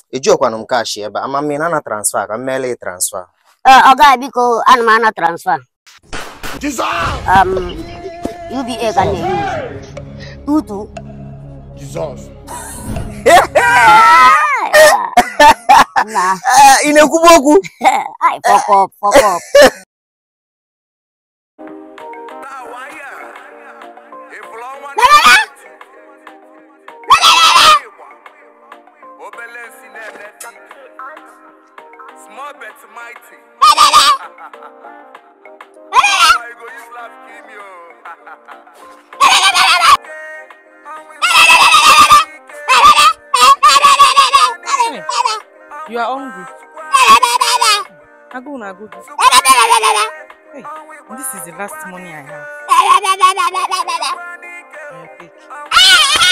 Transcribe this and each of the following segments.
ejiọkwanụ m kashi ebe a ama m ị na transfa ka m meela ị transfa Ee, ọga biko ana m ana transfa Jesus! um, UBA ka m na-eyi tutu Jesus! na ị na-ekwubu okwu ai fuck up fuck up Small bet mighty. I go use laugh kill me oh. You are hungry. Agụ na-agụ gị. Hey, this is the last money I have. Uh, take.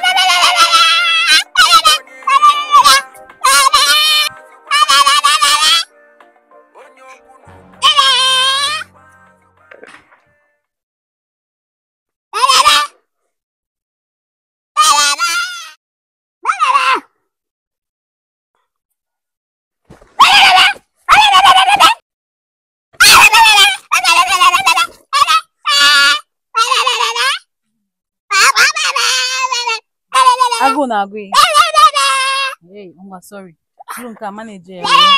Agụ na-agụ gị. Hey, ngwa sorry. Bụrụ nke a manager ya. wee.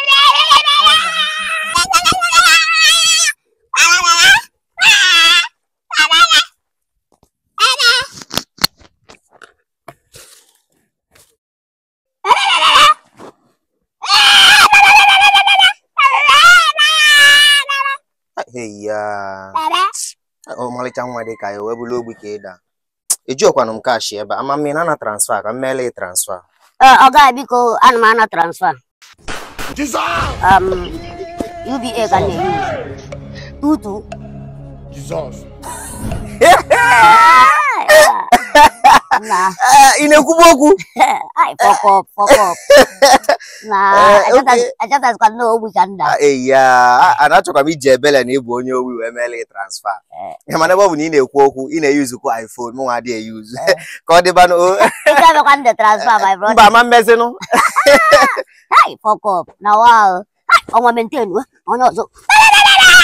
eya ọmalịcha nwa dị ka ya wee bụrụ ogbi ka ịda ejiọkwanụ m kashi ebe a ama m ị na transfa ka m meela ị transfa Ee, ọga biko ana m ana transfa Jesus! um, UBA ka m na-eyi tutu Jesus! na ị na-ekwubu okwu ai fuck up fuck up na Eh, okay. achọtazikwa na ogbi ka nda eya a na-achọkwa m iji ebele na ịbụ onye owi wee meela ị transfa ya mana ebe ọ bụ na ị na-ekwu okwu ị na-eyuzukwu iphone mụ nwa adịghị eyuzu ka ọ dịbanụ o ike abịakwa ndị transfa my brother mba ama mmezinụ Hai, fuck up. Na wow. Hai, ọnwa maintain we. Onye ọzọ.